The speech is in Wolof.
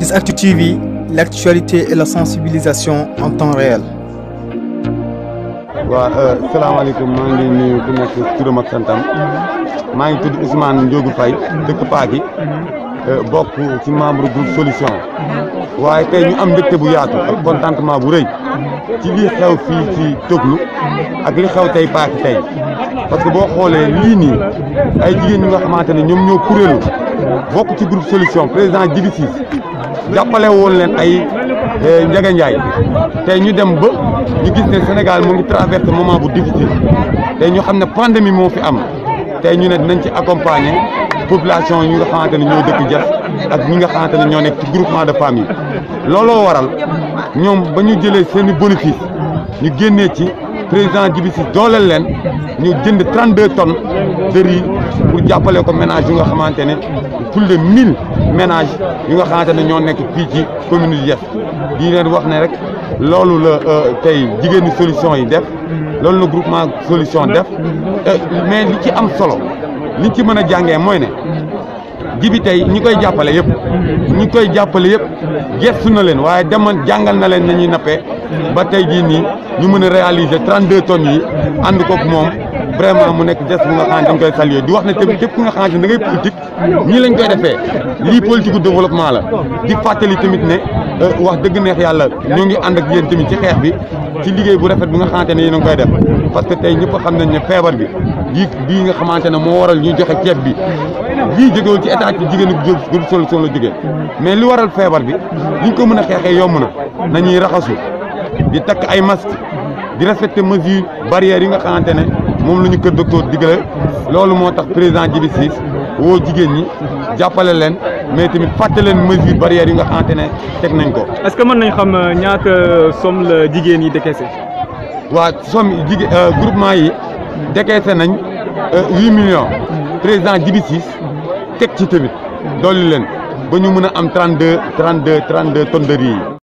SISACTU TV, l'actualité et la sensibilisation en temps réel. waaw salaamaaleykum maa ngi nuyu ku nekk turam ak santam maa ngi tudd Ousmane Ndiogou Faye dëkk Paaki bokk ci membre groupe solution waaye tey ñu am mbégte bu yaatu ak contentement bu rëy ci lii xew fii ci Toglu ak li xew tey Paaki tey parce que boo xoolee lii nii ay jigéen ñi nga xamante ne ñoom ñoo kuréelu bokk ci groupe solution président Djibi Ciss jàppale woon leen ay Ndiaga Ndiaye tey ñu dem ba ñu gis ne Sénégal mu ngi traversé moment bu difficile tey ñu xam ne pandémie moo fi am tey ñu ne dinañ ci accompagner population yi nga xamante ne ñoo dëkk Diass ak ñi nga xamante ne ñoo nekk ci groupement de famille looloo waral ñoom ba ñu jëlee seen i bénéfice ñu génnee ci président Djibi Ciss dooleel leen ñu jënd 32 tonnes de riz pour jàppale ko ménage yu nga xamante ne plus de 1000 ménages yu nga xamante ne ñoo nekk fii ci commune de Diass di leen wax ne rek loolu la tey jigéenu solution yi def loolu la groupement solution def mais li ci am solo liñ ci mën a jàngee mooy ne Djibi tey ñi koy jàppale yëpp ñi koy jàppale yëpp gestu na leen waaye demoon jàngal na leen nañuy nappee ba tey jii nii ñu mën a réaliser 32 tonnes yi ànd koog moom vraiment mu nekk geste bu nga xamante dañ koy saluer di wax ne tamit képp ku nga xamante ne da ngay politique ñii lañ koy defee lii politique gu développement la di fàttali tamit ne wax dëgg neex yàlla ñoo ngi ànd ak yéen tamit ci xeex bi ci liggéey bu rafet bi nga xamante ne yéen a ngi koy def parce que tey ñëpp xam nañ ne feebar bi bii bii nga xamante ne moo waral ñu joxe ceeb bi lii jógewul ci état ci jigéen groupe solution la jógee mais li waral feebar bi liñ ko mën a xeexee yomb na nañuy raxasu di takk ay masque di respecter mesures barrières yi nga xamante ne moom la ñu kër docteur digale loolu moo tax président Djibi Ciss woo jigéen ñi jàppale leen mais tamit fàtte leen mesures barrières yi nga xamante ne teg nañ ko. est-ce que mën nañ xam ñaata somme la jigéen yi décaissé. waa somme jigéen groupement yi décaissé nañ huit millions président Djibi Ciss teg ci tamit dolli leen ba ñu mën a am trente deux trente deux trente deux tonnes de riz yi.